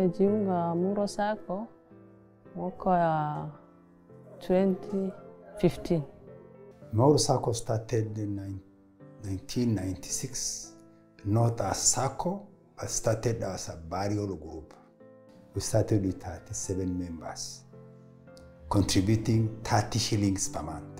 Nimejiunga Muro Sacco mwaka wa 2015. Mauro Sacco started in nine- 1996, not as Sacco, but started as a burial group. We started with 37 members, contributing 30 shillings per month.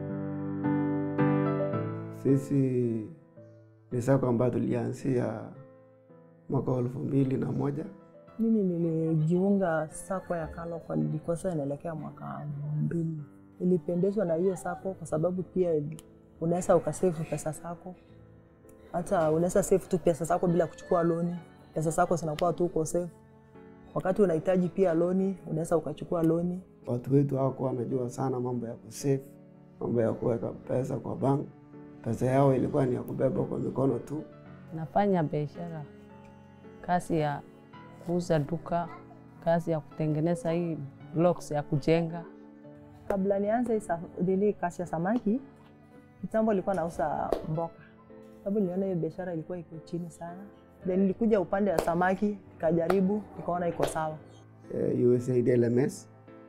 Sisi ni sako ambayo tulianzia mwaka wa elfu mbili na moja. Mimi nilijiunga sako ya Kalokwa, nilikosa inaelekea mwaka mbili. Nilipendezwa na hiyo sako kwa sababu pia unaweza ukasefu pesa zako, hata unaweza save tu pesa zako bila kuchukua loni. Pesa zako zinakuwa tu uko safe. Wakati unahitaji pia loni, unaweza ukachukua loni. Watu wetu hawakuwa wanajua sana mambo ya kusave, mambo ya kuweka pesa kwa bank. Pesa yao ilikuwa ni ya kubeba kwa mikono tu. Nafanya biashara, kazi ya kuuza duka, kazi ya kutengeneza hii blocks ya kujenga. Kabla nianze hii sa- nini kazi ya samaki, kitambo nilikuwa nauza mboka, sababu niliona hiyo biashara ilikuwa iko chini sana. Then nilikuja upande wa samaki, nikajaribu, nikaona iko sawa. Eh, USAID LMS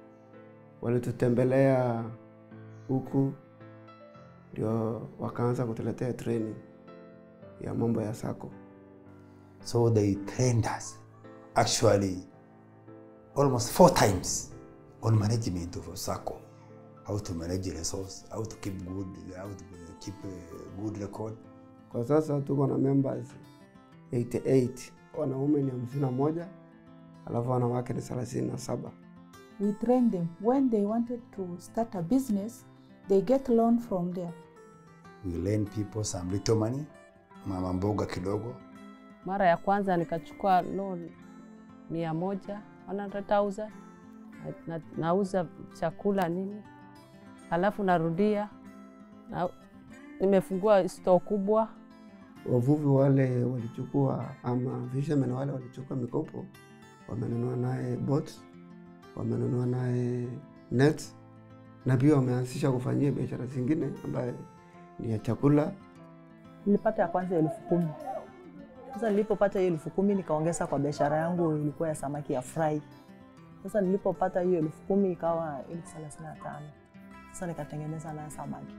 walitutembelea huku, ndio wakaanza kutuletea training ya mambo ya sako. So they trained us actually almost four times on management of a Sacco. How to manage resource, how to keep good, how to keep a good record. Kwa sasa tuko na members 88 wanaume ni hamsini na moja alafu wanawake ni thelathini na saba. We train them. When they wanted to start a business, they get loan from there. We lend people some little money, mama mboga kidogo. Mara ya kwanza nikachukua loan mia moja 100,000 na, na, nauza chakula nini, halafu narudia na, nimefungua store kubwa Wavuvi wale walichukua ama fishermen wale walichukua mikopo, wamenunua naye boats, wamenunua naye net na pia wameanzisha kufanyia biashara zingine ambaye ni ya chakula. Nilipata ya kwanza elfu kumi. Sasa nilipopata hiyo elfu kumi nikaongeza kwa biashara yangu ilikuwa ya samaki ya fry. Sasa nilipopata hiyo elfu kumi ikawa elfu thelathini na tano. Sasa nikatengeneza nayo samaki.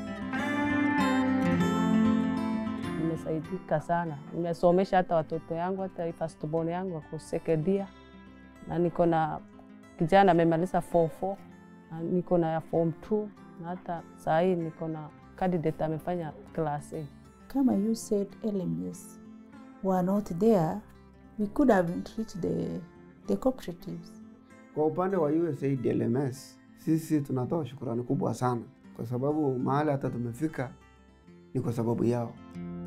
nimesaidika sana, nimesomesha hata watoto yangu, hata hii firstborn yangu ako sekedia, na niko na kijana amemaliza form 4 na niko na ya form 2 na hata saa hii niko na candidate amefanya class A. Kama you said LMS were not there, we could have reached the, the cooperatives. Kwa upande wa USAID LMS, sisi tunatoa shukurani kubwa sana, kwa sababu mahali hata tumefika ni kwa sababu yao.